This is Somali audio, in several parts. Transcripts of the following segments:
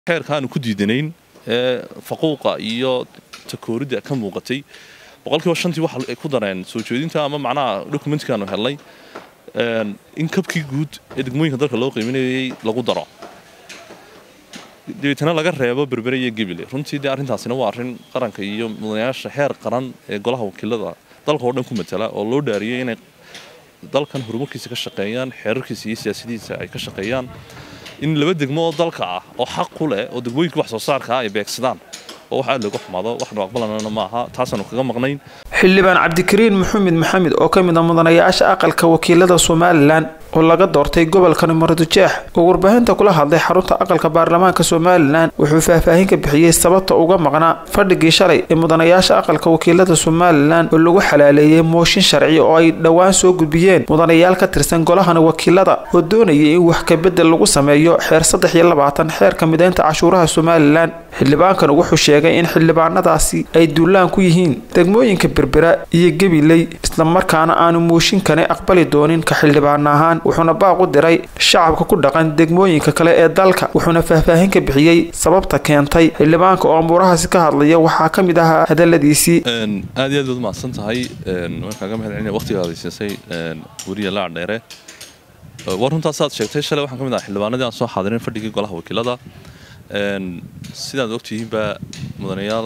xeerka aanu ku diidanayn ee faquuqa iyo takooridda ka muuqatay boqolkiiba shantii waxa ay ku dareen soo jeedinta ama macnaha dokumentikaanu helnay in kabkii guud ee degmooyinka dalka loo qiiminayay lagu daro dabeetana laga reebo berbere iyo gebile runtii dee arrintaasina waa arrin qaranka iyo mudanayaasha heer qaran ee golaha wakiilada dalka oo dhan ku matala oo loo dhaariyay inay dalkan horumarkiisa ka shaqeeyaan xeerarkiisa iyo siyaasadiisa ay ka shaqeeyaan in laba degmo oo dalka ah oo xaq ku leh oo degmooyinka wax soo saarka ah ay beegsadaan oo wax aad looga xumaado waxnu aqbalanana ma aha taasaanu kaga maqnayn xildhibaan cabdikariin maxamed maxamed oo ka mid ah mudanayaasha aqalka wakiilada somalilan oo laga doortay gobolkan muradjeex oo warbaahinta kula hadlay xarunta aqalka baarlamaanka somalilan wuxuu faahfaahin ka bixiyey sababta uga maqnaa fadhigii shalay ee mudanayaasha aqalka wakiilada somalilan oo lagu xalaaleeyey mooshin sharci oo ay dhowaan soo gudbiyeen mudanayaal ka tirsan golahan wakiilada oo doonayay in wax kabedel lagu sameeyo xeer saddex iyo labaatan xeerka mideynta cashuuraha somalilan xildhibaankan wuxuu sheegay in xildhibaanadaasi ay duulaan ku yihiin degmooyinka berbera iyo gabiley islamarkaana aanu mooshinkani aqbali doonin ka xildhibaan ahaan wuxuuna baaq u diray shacabka ku dhaqan degmooyinka kale ee dalka wuxuuna faahfaahin ka bixiyey sababta keentay xildhibaanka oo amuurahaasi ka hadlaya waxaa ka mid ahaa hadaladiisii aad iyo aad baad mahadsan tahay waan kaaga mahad celinaya waqtigaada siisay weriya laac dheere waa runtaasaad sheegtay shalay waxaan ka mid ahaa xildhibaanadii aan soo xaadirin fadhigii golaha wakiilada sidaad ogtihiinba mudanayaal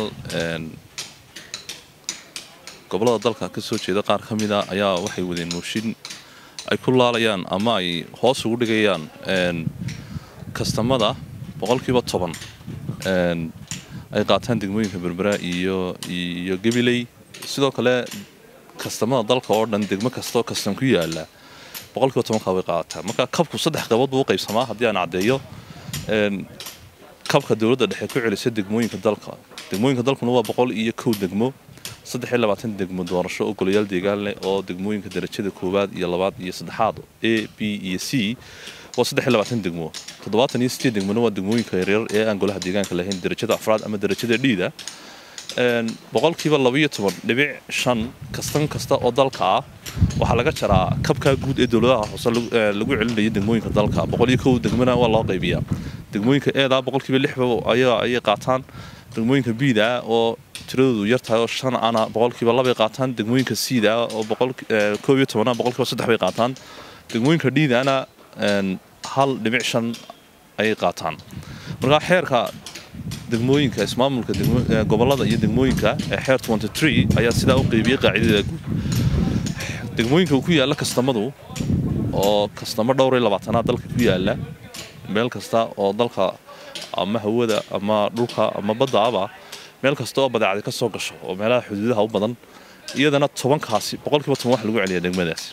gobolada dalka ka soo jeeda qaar ka mida ayaa waxay wadeen mooshin ay ku laalayaan ama ay hoos ugu dhigayaan kastamada boqolkiiba toban ay qaataan degmooyinka berbera iyo iyo gabiley sidoo kale kastamada dalka oo dhan degmo kastoo kastam ku yaala boqolkiiba tobankaa way qaadataa marka kabku saddex qabood buu u qaybsamaa haddii aan caddeeyo kabka dowladda dhexe ku celisa degmooyinka dalka degmooyinka dalkuna waa boqol iyo kow degmo saddex iyo labaatan degmo doorasho oo golayaal deegaan leh oo degmooyinka darajada koowaad iyo labaad iyo saddexaad a b iyo c waa saddex iyo labaatan degmo toddobaatan iyo sideed degmona waa degmooyinka yaryar ee aan golaha deegaanka lahayn darajada afraad ama darajada dhiida boqolkiiba labaiyo toban dhibic shan kastan kasta oo dalka ah waxaa laga jaraa kabkaa guud ee dowladaha hoose lagu celinaya degmooyinka dalka boqol iyo kow degmona waa loo qaybiyaa degmooyinka eeda boqolkiiba lixba ayay qaataan degmooyinka biida oo tiradoodu yar tahay oo shan ana boqolkiiba labay qaataan degmooyinka siida oo koob iyo tobana boqolkiiba saddex bay qaataan degmooyinka dhiidana hal dhibic shan ayay qaataan markaa xeerka degmooyinka ismaamulka gobolada iyo degmooyinka ee xeer ayaa sidaa u qeybiyey qaacidadeeda guud degmooyinka uu ku yaalla kastamadu oo kastamo dhowr iyo labaatanaad dalka ku yaalla meel kasta oo dalka ama hawada ama dhulka ama baddaaba meel kasta oo badeecada ka soo gasho oo meelaha xuduudaha u badan iyadana tobankaasi boqolkiiba toban wax lagu celiya degmadaasi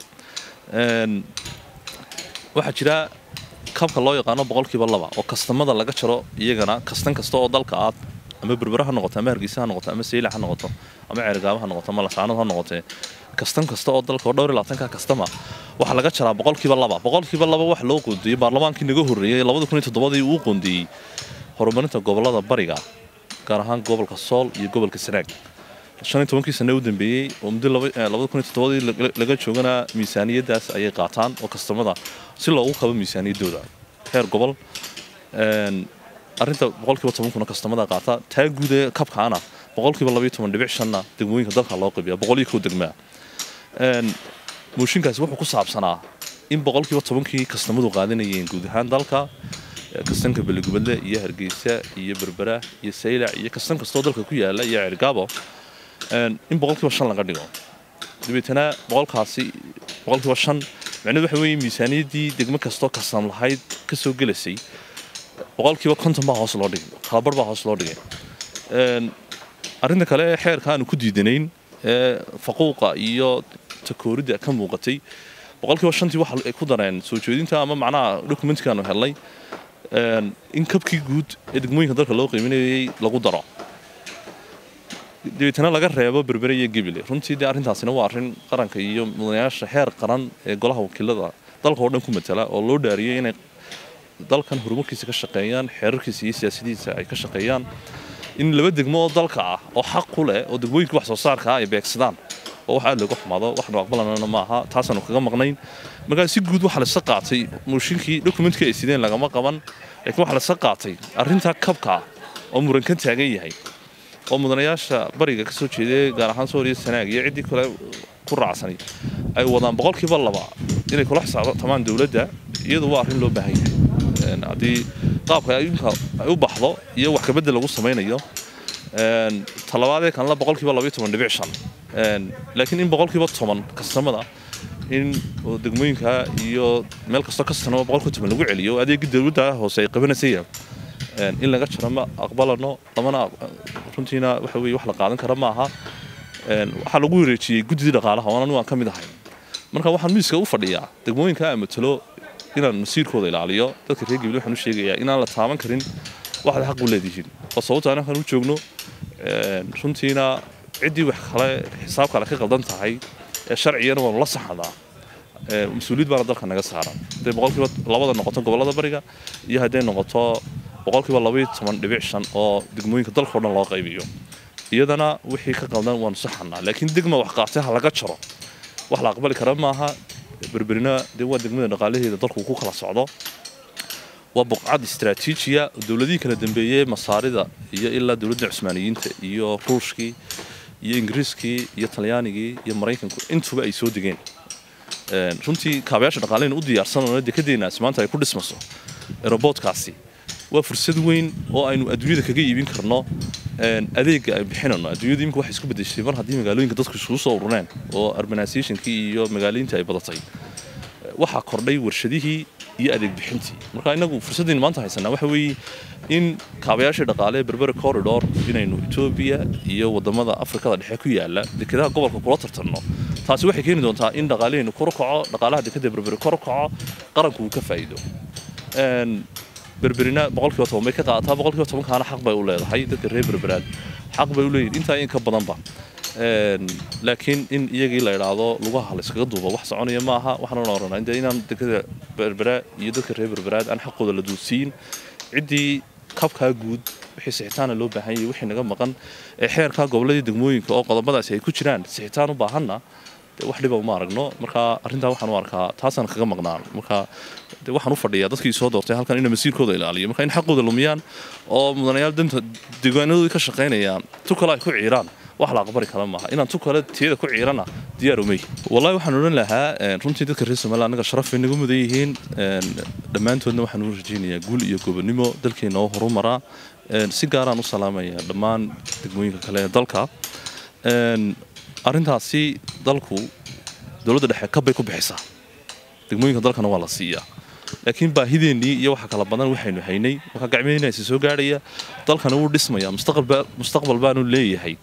waxaa jira kabka loo yaqaano boqolkiiba laba oo kastamada laga jaro iyagana kastan kasta oo dalka aad ama berbera ha noqoto ama hargeysa ha noqoto ama seylac ha noqoto ama ceergaabo ha noqoto ama lasaanad ha noqotee kastan kasta oo dalka oo dhowr iyo labaatanka kastama waxaa laga jaraa boqolkiiba laba boqolkiiba laba wax loo qoondeeyey baarlamaankii naga horreeyey labada kun iyo toddobadii uu qoondeeyey horumarinta gobolada bariga gaar ahaan gobolka sool iyo gobolka sanaag shan iyo tobankii sane u dambeeyey oo muddo labada kun iyo toddobadii laga joogana miisaaniyaddaas ayay qaataan oo kastamada si loogu kabo miisaaniyaddooda heer gobol arrinta boqolkiiba tobankuna kastamada qaata taa guud ee kabkaana boqolkiiba labaiyo toban dhibic shanna degmooyinka dalka loo qaybiya boqol iyo kow degmaa mooshinkaasi wuxuu ku saabsanaa in boqolkiiba tobankii kastamadu qaadanayeen guud ahaan dalka kastanka beligubadle iyo hargeysa iyo berbera iyo saylac iyo kastan kastoo dalka ku yaala iyo cergaabo in boqolkiiba shan laga dhigo dabeetana boqolkaasi boqolkiiba shan macnahedu waxa weeye miisaaniyaddii degmo kastoo kastam lahayd ka soo gelasay boqolkiiba konton baa hoos loo dhigay kalabar baa hoos loo dhigay arrinta kale xeerka aanu ku diidanayn ee faquuqa iyo takooridda ka muuqatay boqolkiiba shantii waxa ay ku dareen soo jeedinta ama macnaha dokumentikaanu helnay in kabkii guud ee degmooyinka dalka loo qiiminayay lagu daro dabeetana laga reebo berbere iyo gebile runtii dee arrintaasina waa arrin qaranka iyo mudanayaasha heer qaran ee golaha wakiilada dalka oo dhan ku matala oo loo dhaariyay inay dalkan horumarkiisa ka shaqeeyaan xeerarkiisa iyo siyaasadiisa ay ka shaqeeyaan in laba degmo oo dalka ah oo xaq ku leh oo degmooyinka wax soo saarka ah ay beegsadaan oo oo wax aad looga xumaado waxnu aqbalanana maaha taasaanu kaga maqnayn markaa si guud waxaa lasa qaatay mooshinkii dokumentkii ay sideen lagama qaban laakiin waxaa lasa qaatay arrintaa kabka oo muran ka taagan yahay oo mudanayaasha bariga ka soo jeeday gaar ahaan sooriya sanaag iyo ciddii kale ku raacsanay ay wadaan boqolkiiba laba inay kula xisaabtamaan dowladda iyadu waa arrin loo baahan yahay haddii qaabka ayunka ay u baxdo iyo wax kabedel lagu samaynayo talabaadee kanla boqolkiiba labaiyo toban dhibic shan laakiin in boqolkiiba toban kastamada in degmooyinka iyo meel kastoo kastanaba boqolkiiba toban lagu celiyo adeegii dowladda hoose ay qabanaysaya in laga jaro ma aqbalano lamana runtiina waxa weye wax la qaadan kara maaha waxaa lagu wareejiyey guddidii dhaqaalaha oon anigu aan ka mid ahay marka waxaan miiska u fadhiyaa degmooyinka amatalo inaan masiirkooda ilaaliyo dadka reer gabil waxaan u sheegayaa inaan la taaban karin waxaad xaq u leedihiin oo sababta anakan u joogno runtiina ciddii wax kale xisaab kale ka qaldan tahay ee sharcigana waanu la saxadaa mas-uuliyad baana dalka naga saaran hadday boqolkiiba labada noqoto gobollada bariga iyo hadday noqoto boqolkiiba labaiyo toban dhibic shan oo degmooyinka dalka o dhan loo qaybiyo iyadana wixii ka qaldan waanu saxanaa laakiin degma wax qaatay ha laga jaro wax la aqbali kara maaha berberina dee waa degmada dhaqaalaheeda dalku ku kala socdo waa buqcad istaraatiijiya dowladihii kala dambeeyey masaarida iyo ilaa dowladda cusmaaniyiinta iyo ruushkii iyo ingiriiskii iyo talyaanigii iyo maraykanku intuba ay soo degeen runtii kaabayaasha dhaqaalehena u diyaarsanano dekadeenaasi maanta ay ku dhismaso eroboodkaasi waa fursad weyn oo aynu adduunyada kaga iibin karno adeega ay bixinano adduunyadu imika waxay isku bedeshay mar haddii magaalooyinka dadku isugu soo urureen oo urbanizationkii iyo magaaliintii ay badatay waxaa kordhay warshadihii iyo adeeg bixintii marka inagu fursadaynu maanta haysanaa waxa weeye in kaabayaashii dhaqaale ee berbera corridor inaynu etoobiya iyo wadamada afrikada dhexe ku yaala dekedaha gobolka kula tartanno taasi waxay keeni doontaa in dhaqaaleheennu kor kaco dhaqaalaha dekeda berbere kor kaco qaranku uu ka faa'iido berberina boqolkiiba toban bay ka qaadataa boqolkiiba tobankaana xaq bay u leedahay dadka reer berberaad xaq bay u leeyihin intaa in ka badanba laakiin in iyagii la idhaahdo lugaha la iskaga duuba wax soconaya maaha waxaan la oranaa de inaan dekada berbera iyo dadka reer berberaad aan xaqooda la duudsiin ciddii kabkaa guud wixii sixitaana loo baahan yahay wixii naga maqan ee xeerkaa gobolladii degmooyinka oo qodobadaasi ay ku jiraan sixitaan u baahanna wax dhiba uma aragno marka arrintaa waxaan u arkaa taasaan kaga maqnaan marka waxaan u fadhiyaa dadkii soo doortay halkan inay masiirkooda ilaaliyo marka in xaqooda lumiyaan oo mudanayaal danta deegaanadoodii ka shaqaynayaan tu kale ay ku ciiraan wax la aqbali kara maaha inaan tu kale tiyada ku ciirana diyaar umey wallahi waxaan odhan lahaa runtii dadka reer somaliland anaga sharafay nagu mudan yihiin dhammaantoodna waxaan u rajaynayaa guul iyo gobonimo dalkeena oo horumaraa si gaaraan u salaamaya dhammaan degmooyinka kale ee dalka arrintaasi dalku dowladda dhexe kabbay ku bixisaa degmooyinka dalkana waa la siiyaa laakiin baahideennii iyo waxa kala badan waxaynu haynay markaa gacmeynaysa soo gaadhaya dalkana wuu dhismaya mustaqbal baanu leeyahay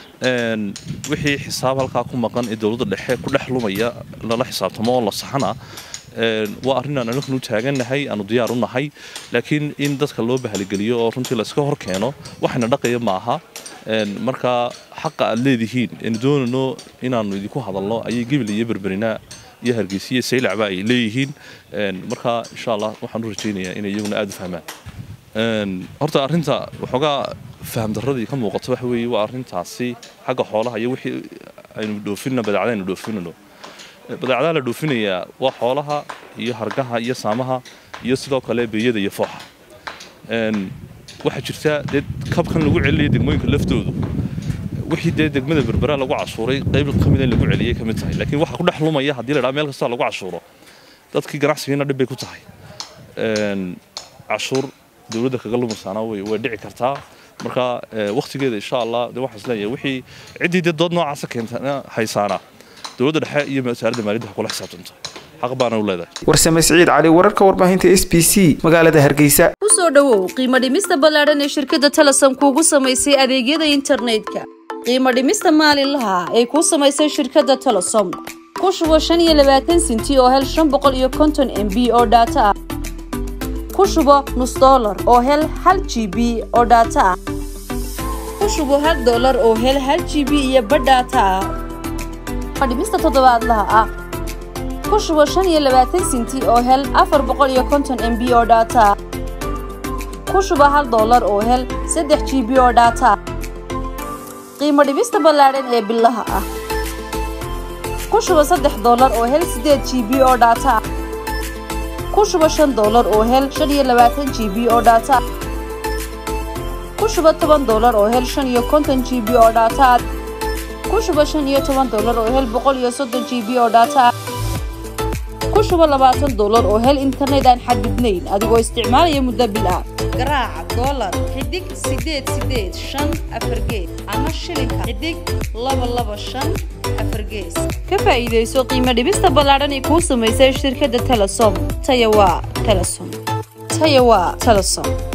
wixii xisaab halkaa ku maqan ee dowladda dhexe ku dhex lumaya lala xisaabtamo oo la saxana waa arrin aan anagnu taagannahay aanu diyaar u nahay laakiin in dadka loo bahligeliyo oo runtii layska hor keeno waxayna dhaqaya maaha marka xaqa aad leedihiin aynu doonayno inaanu idinku hadalno ayay gebil iyo berberina iyo hargeysa iyo saylacba ay leeyihiin marka insha allah waxaan u rajaynayaa inay iyaguna aada u fahmaan horta arrinta waxoogaa faham darradii ka muuqato waxa weeye waa arrintaasi xagga xoolaha iyo wixii aynu dhoofinna badeecada aynu dhoofinano badeecadaha la dhoofinayaa waa xoolaha iyo hargaha iyo saamaha iyo sidoo kale beeyada iyo fooxa waxaa jirta dee kabkan lagu celinaya degmooyinka laftoodu wixii dee degmada berbera lagu cashuuray qayb ka mida in lagu celiyay ka mid tahay laakiin waxa ku dhex lumaya haddii la dhaha meel kasta lagu cashuuro dadkii ganacsigiina dhib bay ku tahay cashuur dowladda kaga lumaysaana way way dhici kartaa marka waktigeeda insha allah de waxaan isleeyahay wixii ciddii dee dood noocaasa keentana haysaana dowladda dhexe iyo wasaaradda maaliyadda ha kula xisaabtanto xaq baana u leedahay warsame siciid cali wararka warbaahinta s b c magaalada hargeysa kusoo dhowow qiimo dhimista ballaadhan ee shirkadda telesom kuugu samaysay adeegyada internetka qiimo dhimista maalinlaha ay kuu samaysay shirkadda telesom ku shubo shan iyo labaatan sinti oo hel shan boqol iyo konton m b oo dhaato ah ku shubo nus dollar oo hel hal g b oo dhaato ah ku shubo hal dollar oo hel hal g b iyo badh dhaato ah dhimista toddobaadlaha ah ku shubo shan iyo labaatan sinti oo hel afar boqol iyo konton m b oo dhaato ah ku shubo hal dollar oo hel saddex g b oo dhaato ah qiimo dhibista ballaadhan ee bilaha ah ku shuba saddex doolar oo hel sideed g b oo dhaata ah ku shuba shan doolar oo hel shan iyo labaatan g b oo dhaata ku shuba toban doolar oo hel shan iyo konton g b oo dhaata ah ku shuba shan iyo toban doolar oo hel boqol iyo soddon g b oo dhaata ah ku shuba labaatan doolar oo hel internet aan xadidnayn adigoo isticmaalaya muddo bil ah garaaca doolar xidig sideed sideed shan afar gees ama shilinka xidig laba laba shan afar gees ka faa'iidayso qiimo dhibista ballaadhan ee kuu samaysay shirkadda telesom taya waa telesom taya waa telesom